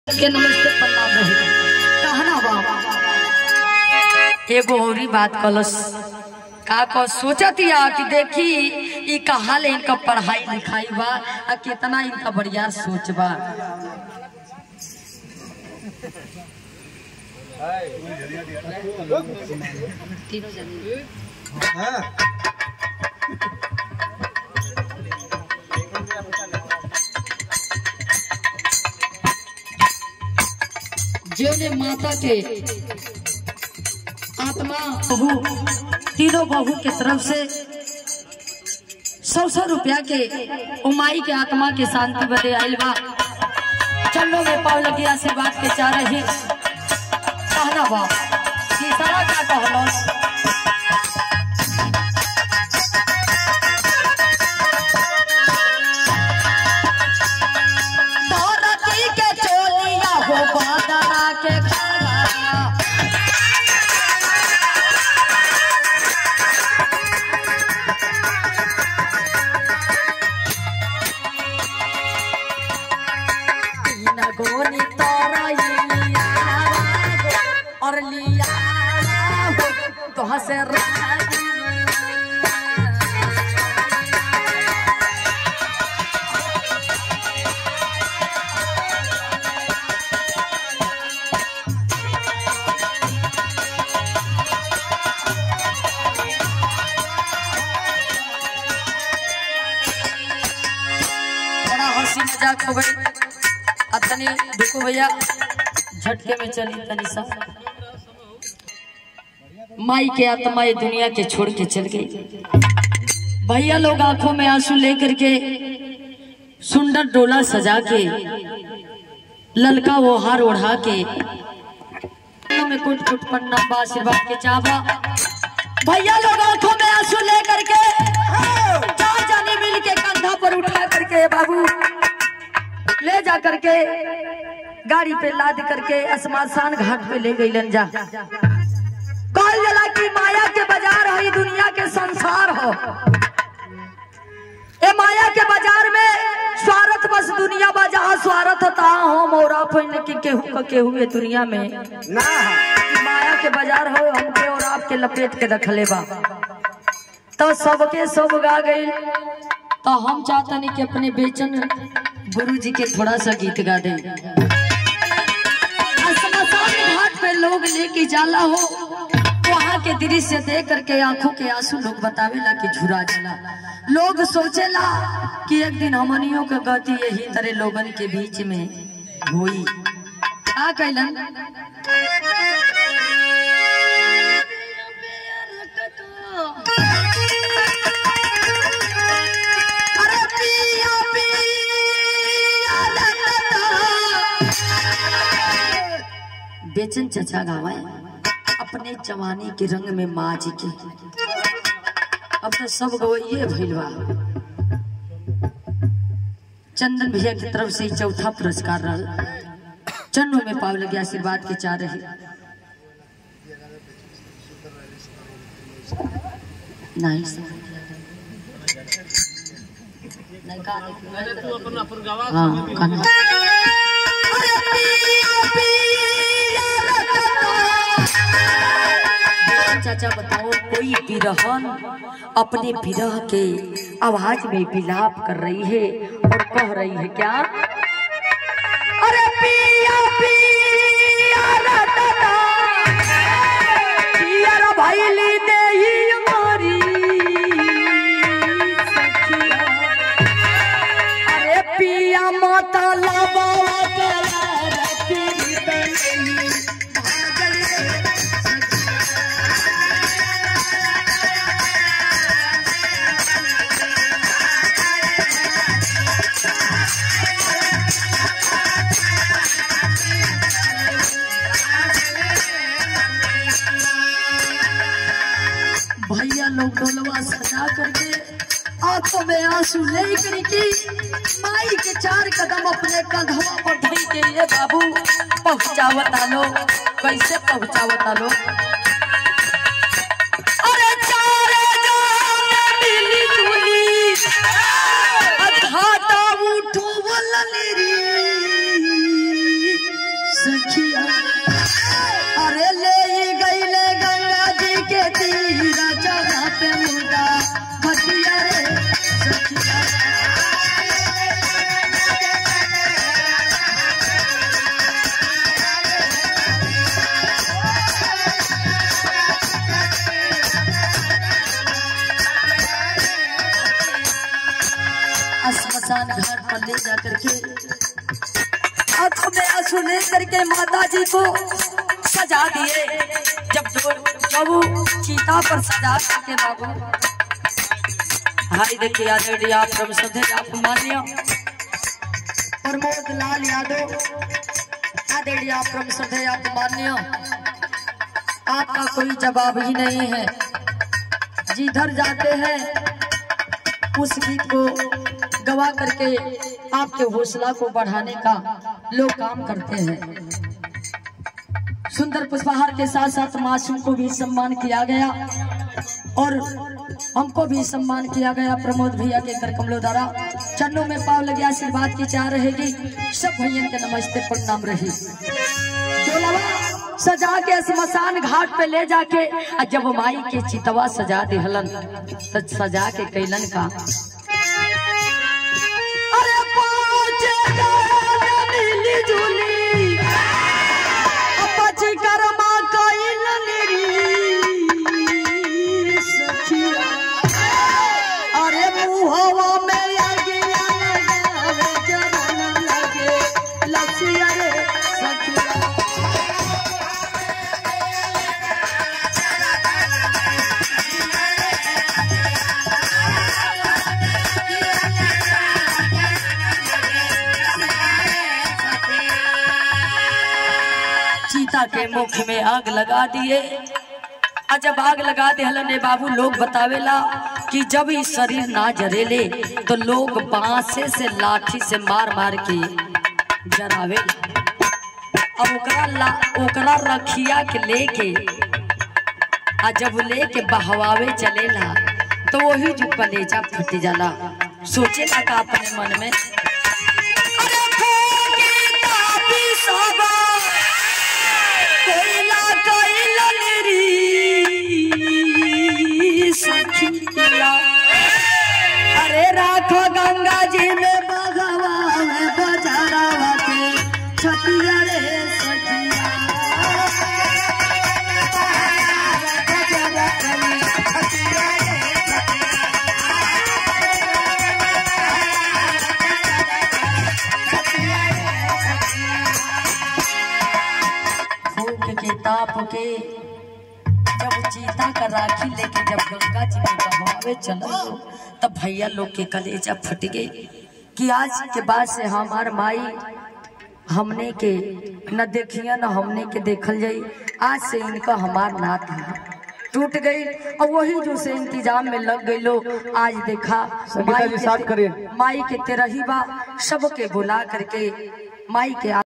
के नमस्ते प्रणाम रही कहना बाबा एगो औरी बात कलस का कह सोचतिया कि देखी ई कहा ले इनका पढ़ाई लिखाई बा आ कितना इनका बढ़िया सोच बा तीनों जने जिन्हें माता के आत्मा बहू तीनों बहू के तरफ से सौ सौ रुपया के उमाई के आत्मा के शांति बदे आयल बा चलो में पाव लगी आशीर्वाद के चाह रही कहना बा तीसरा का कहलो धरती के चोलिया हो बादरा के खड़ा तीन गोनी तोरा ये लिया गो, और लिया हो तो हसे राजी बड़ा हंसी मजाक हो गई अब तनी देखो भैया झटके में चली तनी सा माई के आत्मा ये दुनिया के छोड़ के चल गई भैया लोग आंखों में आंसू लेकर के सुंदर डोला सजा के ललका वो हार ओढ़ा के में कुट कुट पर नंबा आशीर्वाद के चावा भैया लोग आंखों में आंसू लेकर के चार जाने मिल के कंधा पर उठा करके बाबू ले जा करके गाड़ी पे लाद करके शमशान घाट पे ले गई जा कहल जला की माया के बाजार हो ई दुनिया के संसार हो ए माया के बाजार में स्वार्थ बस दुनिया बा जहाँ स्वार्थ ता हो मोरा पहिन की केहू का केहू ये दुनिया में ना ई माया के बाजार हो हमके और आपके लपेट के रखले बा तो सबके सब गा गई तो हम चाहतनी कि अपने बेचन गुरु जी के थोड़ा सा गीत गा दे शमशान घाट पे लोग लेके जाला हो वहाँ के दृश्य देख करके आंखों के आंसू लोग बतावेला कि झुरा जला लोग सोचेला कि एक दिन हमनियों के गति यही तरह लोगन के बीच में हुई का कैलन अरे पिया पिया बेचन चचा गावा अपने जवानी के रंग में माँ जी की अब तो सब गवैये भइल बा चंदन भैया की तरफ से ही चौथा पुरस्कार रहा चन्नों में पाव लगे आशीर्वाद के चाह रहे नहीं सर। नहीं का हाँ गाना चाचा बताओ कोई बिरहन अपने बिरह के आवाज में विलाप कर रही है और कह रही है क्या अरे पिया पिया रे दादा, पिया रे भैली देही हमारी सखिया। अरे पिया माता लाबा भैया लोग डोलवा सजा करके आंखों में आंसू ले करके माई के चार कदम अपने कंधवा पर धई के ये बाबू पहुंचावता लो कैसे पहुंचावता लो अरे चारे जान मिली जुली घाटा उठो वलनी री ले जा करके आंखों में आंसू ले करके माता जी को सजा दिए जब जब वो चीता पर सजा करके बाबू हाय देखिए आदरणीय आप परम श्रद्धे आप मान्य प्रमोद लाल यादव आदरणीय आप परम श्रद्धे आप मान्य आपका कोई जवाब ही नहीं है जिधर जाते हैं उस गीत को गवा करके आपके हौसला को बढ़ाने का लोग काम करते हैं सुंदर पुष्पहार के साथ साथ मासूम को भी सम्मान किया गया और हमको भी सम्मान किया गया प्रमोद भैया के कर कमलों द्वारा चरणों में पाव लगे आशीर्वाद की चाह रहेगी सब भैया के नमस्ते प्रणाम रही डोलवा सजा के स्मशान घाट पे ले जाके आ जब माई के चितवा सजा दिहलन तो सजा के कैलन का अरे पाँच गाल मिली जुली अपच कर्मा कैलन री सखिया अरे मुहवा में लगिया लगावे जवन लगे लसिया रे सखिया चीता के मुख में आग लगा दिए आ जब आग लगा दे हलन बाबू लोग बतावेला कि जब ई शरीर ना जरेले तो लोग बांसे से लाठी से मार मार के जरावेला अब ओकरा ला ओकरा रखिया के लेके आ जब लेके बहवावे चलेला तो वही जो कलेजा फट जाला सोचेला का अपने मन में अरे फूकी तापी सोबा कोयला कोयलन री सखिया अरे राखो गंगा जी में बगवा में बजारावा के छतिया रे सखिया बजारा कली छतिया रे फूक के ताप के जब चीता का राखी लेके जब गंगा जी में बहावे चला तब भैया लोग के कलेजा फट गई कि आज के बाद से हमार माई हमने के न देखिया न हमने के देखल जाई आज से इनका हमार नात है टूट गई और वही जो से इंतजाम में लग गई लोग आज देखा संगीता जी, के- साथ करिए। माई के तेरही बा सबके बुला करके माई के